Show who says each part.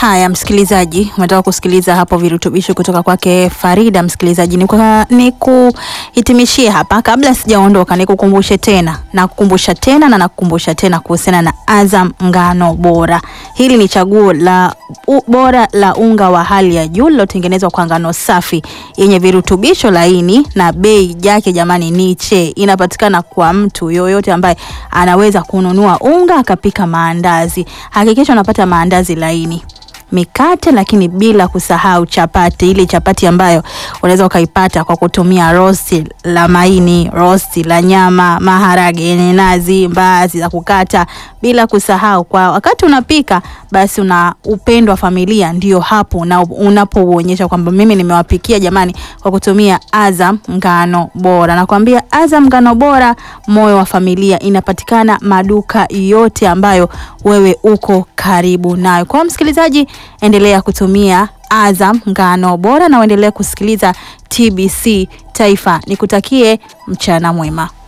Speaker 1: Haya, msikilizaji, umetoka kusikiliza hapo virutubisho kutoka kwake Farida. Msikilizaji, ni, kwa, ni kuhitimishie hapa, kabla sijaondoka, nikukumbushe tena na kukumbusha tena na nakukumbusha tena kuhusiana na Azam ngano bora. Hili ni chaguo la u, bora la unga wa hali ya juu lilotengenezwa kwa ngano safi yenye virutubisho laini na bei yake jamani ni che. Inapatikana kwa mtu yoyote ambaye anaweza kununua unga akapika maandazi. Hakikisha unapata maandazi laini mikate lakini bila kusahau chapati, ile chapati ambayo unaweza ukaipata kwa kutumia rosti la maini, rosti la nyama, maharage yenye nazi, mbaazi za kukata, bila kusahau kwa wakati unapika, basi una upendo wa familia, ndio hapo na unapouonyesha kwamba mimi nimewapikia jamani, kwa kutumia Azam ngano bora. Nakwambia Azam ngano bora, moyo wa familia, inapatikana maduka yote ambayo wewe uko karibu nayo. Kwa msikilizaji, endelea kutumia Azam ngano bora na uendelee kusikiliza TBC Taifa. Nikutakie mchana mwema.